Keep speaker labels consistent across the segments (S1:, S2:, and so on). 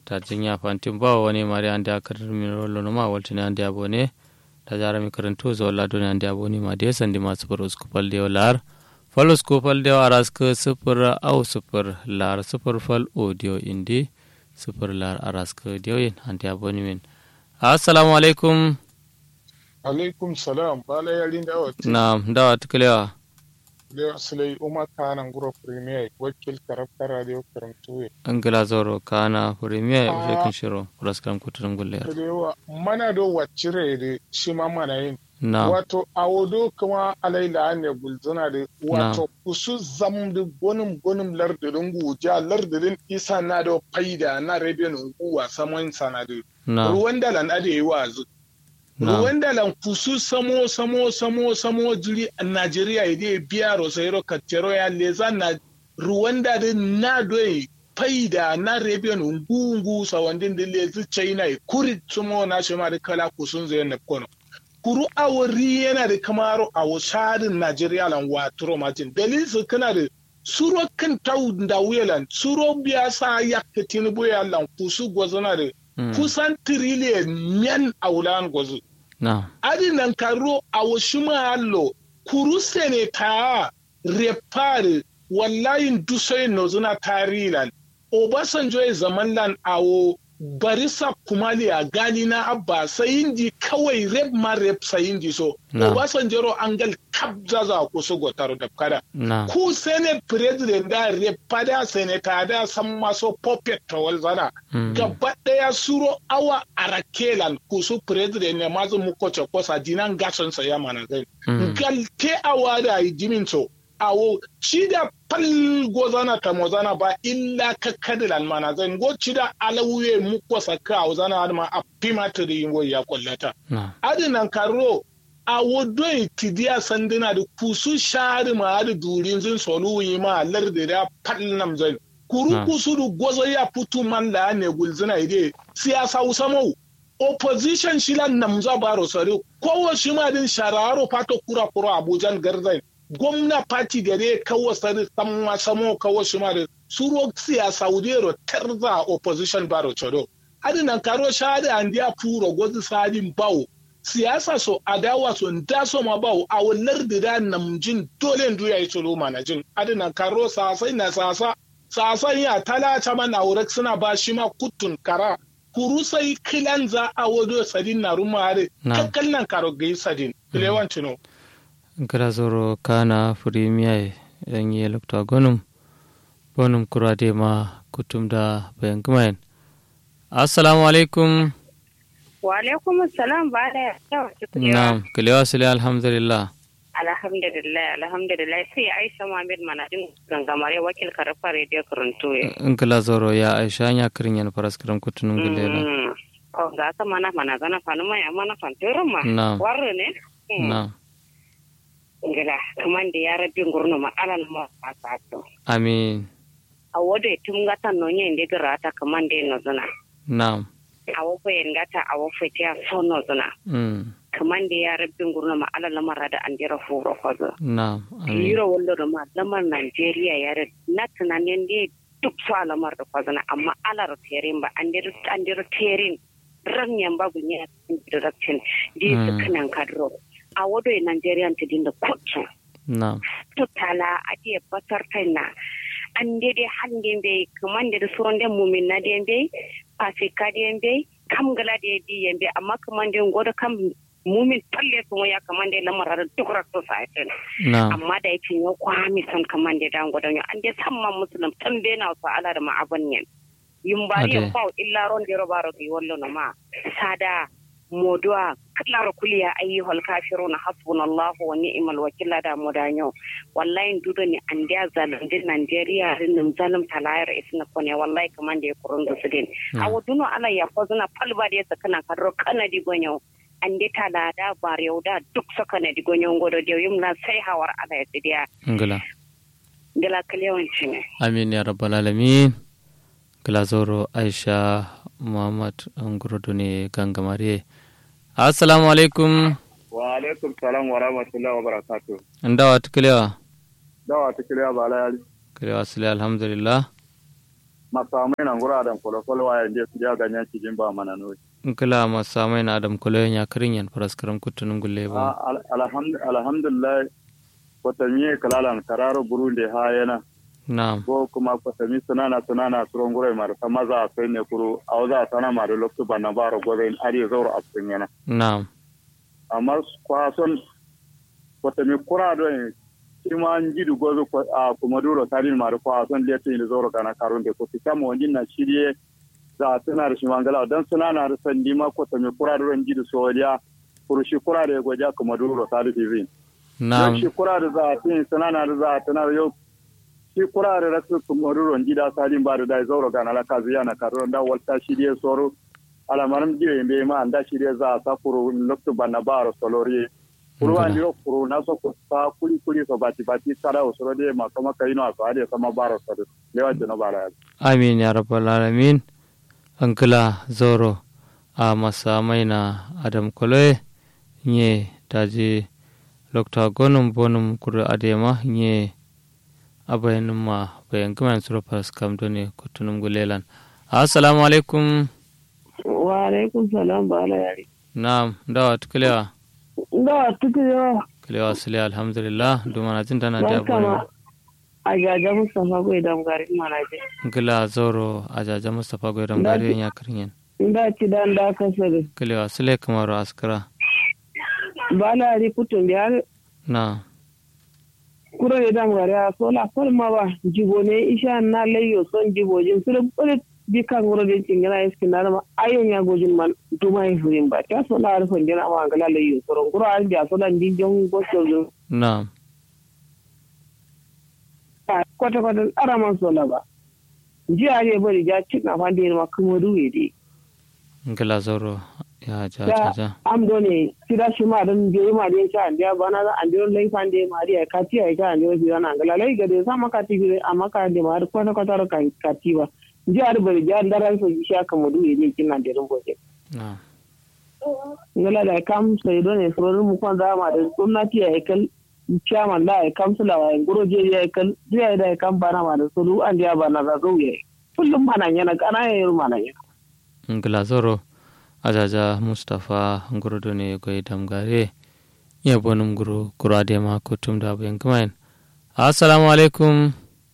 S1: ta jinya fantin ba wani mari ande akar mi rollo no ma waltini ande abone ta jara mi karanto zo la doni ande abone ma de sandi ma super usku pal de lar fal usku pal de aras ke super au super lar super fal audio indi super lar aras ke de yin ande abone min assalamu alaikum
S2: alaikum salam bala yarin da wata
S1: na dawa tukalewa
S2: da sulai umar kanan guro premier wakil karafta radio karamtuwe
S1: an gila zoro kana premier shekin shiro praskram kuturin gulle
S2: kalewa mana do wacire da shi ma mana yin
S1: na
S2: wato a wado kuma alaila ne gulzuna da wato kusu zam da gonin gonin lardin guja lardin isa na da faida na rabin guwa saman sanadu
S1: na
S2: ruwan dalan ade yi wazu
S1: na
S2: ruwan dalan kusu samo samo samo samo jiri a Najeriya ide biya rosairo katero ya leza na ruwan da na doyi faida na rebiyan ngungu sawandin da lezi China e kuri sumo na shi ma da kala kusun zai na kono kuru awari yana da kamaro a wasarin Najeriya lan waturo matin dalilin su kana da suro kan tau da wuyalan suro biya sa yakka tinubu ya lan kusu gwazana da
S1: Mm.
S2: kusan tiriliyan men a wulan gwazo.
S1: na
S2: Adi nan karo a wasu mahallo kuru sene ta repare wallahi dusai no zuna tarilan. Obasanjo ya zaman lan awo barisa kumali a gani na abba sayindi kawai rep ma rep sayindi so.
S1: Na.
S2: Obasanjo ro angal kabza za ku su gotaro da kada.
S1: na
S2: ku senate president da repada senator da san maso puppet tawal zana
S1: Mm.
S2: gaba daya suro awa arakelan ku su president ne mazu muko ce kosa dinan gason sa ya mana zai
S1: Mm.
S2: galte awa da jimin so awo ci da pal gozana ta mozana ba illa ka kadilan mana zai go ci da alawuye muko saka a zana ma a pimatiri yin ya kullata
S1: na
S2: adinan karo a wodoi tidiya sanduna da kusu shari ma da durin zin solu yi ma lar da da palnam zai kuru
S1: Ah.
S2: kusu da gwazo ya putu man da ne gulzina ide siyasa usamau opposition shila namza baro sare kowa shi ma din shararo pato kura kura abujan garzai gwamna party da dai kawo sare samma samo kawo shi ma da suro siyasa udero terza opposition baro chodo adinan karo shari andiya puro gwazi sadin bawo siyasa so adawa so nda so ma bawo a wallar da da namjin dole ndu ya yi tsoro mana jin adinan karo sasai na sasa sasan ya talata mana wurin suna ba shi ma kutun kara kuru sai kilan za a wado sadin na rumare
S1: Na.
S2: kakkal nan karo gai sadin kilewan cino
S1: gila zoro kana premier yan yi lokta gonum bonum kurade ma kutum da bayan gumayen assalamu alaikum
S3: Wa alaikum salam ba da yawa
S1: na kilewa sile alhamdulillah
S3: Alhamdulillah, alhamdulillah sai Aisha Muhammad Manadin gangamare wakil karfa radio karantu ya.
S1: in kila zoro ya aisha ya kirin yan paraskiram kutunun gulela
S3: Mm. Oh, ga ka mana mana gana fanu ma ya mana fantoron ma.
S1: Na.
S3: Warre ne? Mm.
S1: na
S3: Ngila, kaman da ya rabbi ngurno ma alal ma fasato.
S1: amin
S3: A wodo ya tum gata no nye inde garata kaman da no zuna.
S1: na
S3: A wofo yen gata a wofo tiya so no zuna.
S1: mm.
S3: Kaman da ya rabbi ngurno ma alal lamar da an jira furo kwazo.
S1: na amin
S3: Yiro wallo da ma lamar Najeriya ya red na tunanin da duk su alamar da kwazana amma alar terin ba an dir an dir terin ranyan ba gunya direction di su
S1: Mm.
S3: kanan kadro a wado e Najeriya ta dinda kutu
S1: na
S3: to tala a di batar na an de de hande be kaman da suron da mumin na de be afika de be kam gala de di yembe amma kaman de godo kam mumin talle kuma ya kaman da lamar da duk rakto sa
S1: na
S3: amma da yake ya kwami son kaman da dango da an je samman musulun tan be na fa ala da ma abun yen yum bari
S1: Ade.
S3: ya fa illa ron de robaro ki wallo no ma sada modua kalaro kuliya ayyuhal kafiruna hasbunallahu wa ni'mal wakil da modanyo wallahi dudo ni an dia zalim din Nigeria rin nim zalim talayar isna kone wallahi kaman da ya kurun da su din
S1: Mm.
S3: awoduno ala ya ko zuna palba da ya sakana kadro kanadi gonyo ande tala da bareu da duk sakana di gonyo ngodo de yumna sai hawar ala ya tsidiya
S1: ngila
S3: gala kalewanci ne
S1: amin ya rabbal alamin kila zoro aisha muhammad ngurudu ne gangamare assalamu alaikum
S4: wa alaikum salam wa rahmatullahi wa barakatuh
S1: ndawa tukilewa
S4: dawa ta kiriya ba la yari
S1: kilewa sile alhamdulillah
S4: masamai na ngura da kolo kolo wa yande su ja ganyan cikin ba mana no
S1: nkila masamai na adam kolo nya kirin yan paraskaram kutunun gulle ba
S4: alhamdulillah kwatami kalalan kararo burundi ha yana
S1: na'am
S4: ko kuma kwatami sunana sunana suron gurai mar ta maza a sai ne kuru a waza sana ma da lokacin ba na baro gobe in ari zauro a cikin yana
S1: na'am
S4: amma kwason kwatami kura don shi ma an ji gobe a kuma duro tarin ma da kwason da ya da zauro kana karun da ko fita mu wajen na shirye za a tana da shi mangala don sunana da sandi ma kwatami kura don ji da soriya kurushi kura da ya gwaja kuma duro tarin zin
S1: na'am
S4: shi kura da za a tin sunana da za a tana yau shi kura da rasu kumaruron gida salin ba da dai zauro ga nala kazu yana karuron da walta shi da soro alamarin jiya bai ma anda shi da za a sa kuru lokto banna baro solori kuru an diro kuru na so ko sa kuli kuli so bati bati sara o soro de ma kama kai no aso ade sama baro so lewa jino bara
S1: amin ya rabbal alamin ankila zoro a masamai na adam koloe nye taji lokta gonum bonum kuru adema nye abayanin ma bayan gama sura fas kam doni kutunum gulelan assalamu alaikum
S5: wa alaikum salam ba ala yari
S1: na'am dawa tuklewa
S5: da tukuyo
S1: kulewa sule alhamdulillah dumana jin tana da
S5: barka ma
S1: bone
S5: a gaja mustafa bai da gari mana je
S1: ngila zoro ajaja mustafa goydam
S5: Da
S1: gari
S5: ji-
S1: ya kirnyen
S5: da ci dan da kasar
S1: kulewa sule kamaru askara
S5: ba la yari kutun da
S1: na
S5: kuro da dam gari a sola kol ma ba jibo ne isha na layo son jibo jin su da kule bi kan wuro da cingina iskin na ma ayon ya gojin man duma yi furin ba ta sola har son jina ma ngala layo soron kuro har da sola din jon gocho
S1: na
S5: kwata kwata araman sola ba jiya ne bari ja cika fande ma kuma duwe dai
S1: ngila zoro ya ja
S5: da
S1: ja ja
S5: am do ne sida shi ma don je ma de cha ndia bana da andio lai fande ma dia kati ai ka andio sida na ngala lai gade sa maka ti gire amaka de ma ko na ko tar ka kati ba je ar bari ja ndaran so shi aka mu duwe ne kina de rumbo je
S1: na
S5: ngala da kam sai do ne so mu kon da ma da gwamnati ai kal chairman da ai kam sula wa ngoro je ya kal je ai da ai kam bana ma da so du andia bana da zo ye kullum mana yana kana yayin mana yana
S1: ngila zoro ajaja mustafa nguro doni goydam gari ya bonum nguro kuro adema kutum da bayan gamayen assalamu alaikum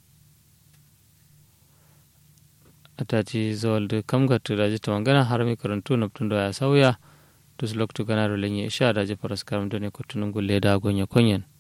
S1: ataji zolde kam gatu daji tawangana harami karantu naptundo ya sauya tus loktu ganaro lenye isha daji paras karam doni kutunum gulle da gonya konyen